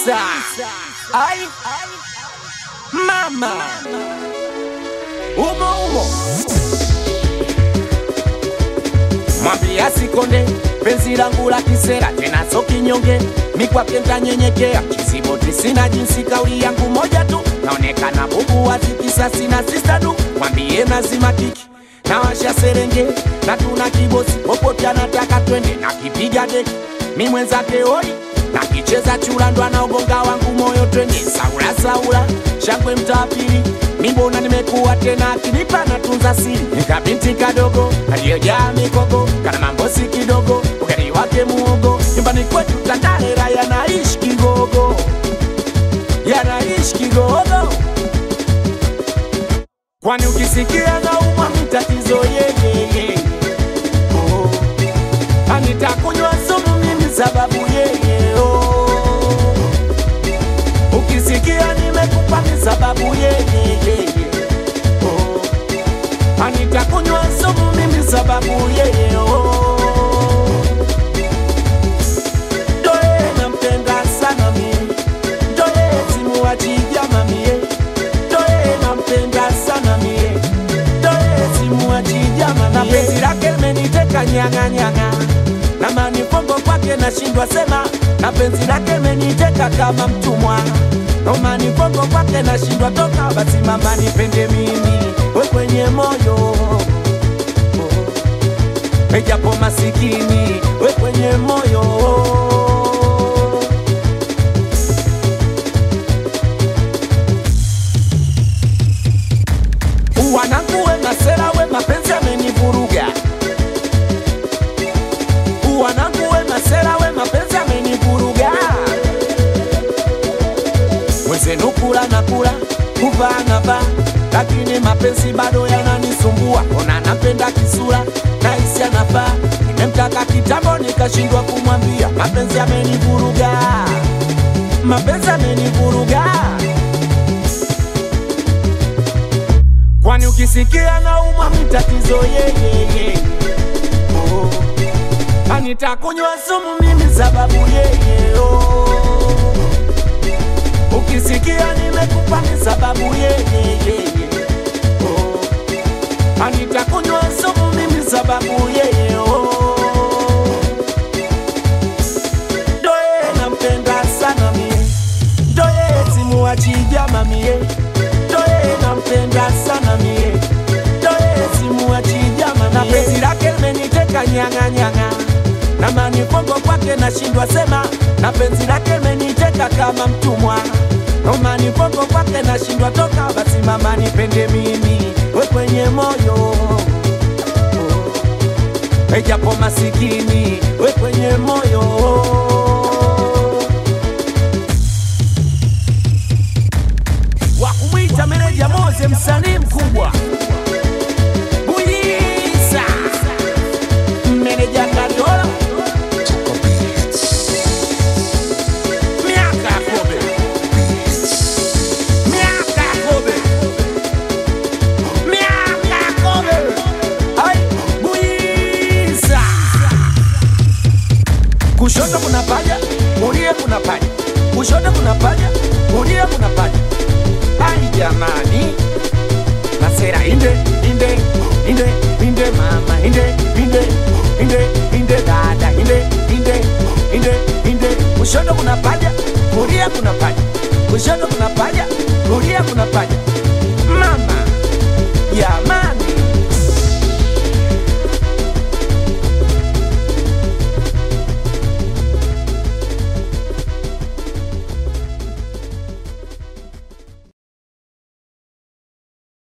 Buisa. Ai, mama umo umo, mwambia sikonde penzi langu la kisera tena so kinyonge, mikwake ntanyenyekea kisiboti, sina jinsi, kauli yangu moja tu, naonekana bubu wazi kisasi na sistadu, mwambie nazima kiki na washa serenge na tuna kibosi popote anataka twende na kipiga deki mi mwenzake oi na kicheza chula ndo anaogonga wangu moyo twende saula saula shangwe mtaa pili mimbona nimekuwa tena akinipa na tunza siri nikabinti kadogo aliyojaa mikogo kana mambosi kidogo ugari wake muogo nyumbani kwetu tandalera yanaishi kigogo yanaishi kigogo kwani ukisikia naumwa mtatizo yeyeye oh. anitakunywa sumu mimi sababu yeye oh. ukisikia nimekupa ni sababu yeyeye oh. anitakunywa sumu mimi sababu yeye oh. Doe nampenda sana mie Doe simuachija mamie Doe nampenda sana mie Doe simuachija mamie Na penzi lake limeniteka nyanga nyanga Na manifongo kwake nashindwa sema Na penzi lake limeniteka kama mtumwa Na manifongo kwake nashindwa toka Basi mama nipende mimi We kwenye moyo Ejapo masikini we kwenye moyo Wanangu we masera we mapenzi amenivuruga Wanangu we masera we mapenzi amenivuruga Mwenzenu kula na kula kuvaa na vaa lakini mapenzi bado yananisumbua ona napenda kisura na hisi anafaa nimemtaka kitambo nikashindwa kumwambia mapenzi amenivuruga mapenzi amenivuruga kwani ukisikia naumwa mtatizo yeyeye oh. anitakunywa sumu mimi sababu yeye oh. ukisikia nimekupa ni sababu yeyeye oh. anitakunywa sumu mimi sababu yeye oh. doye nampenda sana mie doye simuachija mamie doye nampenda sana mie doye simuachija mamie na penzi lake limeniteka nyanga nyanga na manifongo kwake nashindwa sema na penzi lake limeniteka kama mtumwa na manifongo kwake nashindwa toka basi mama nipende mimi we kwenye moyo ejapo masikini we kwenye moyo wa kumwita meneja Moze, msanii mkubwa Buyiza, meneja Kadola, miaka ya kobe, miaka ya kobe, miaka ya kobe, ai Buyiza. Kushoto kuna paja, kulia kuna paja, kushoto kuna paja, kulia kuna paja. Ai jamani,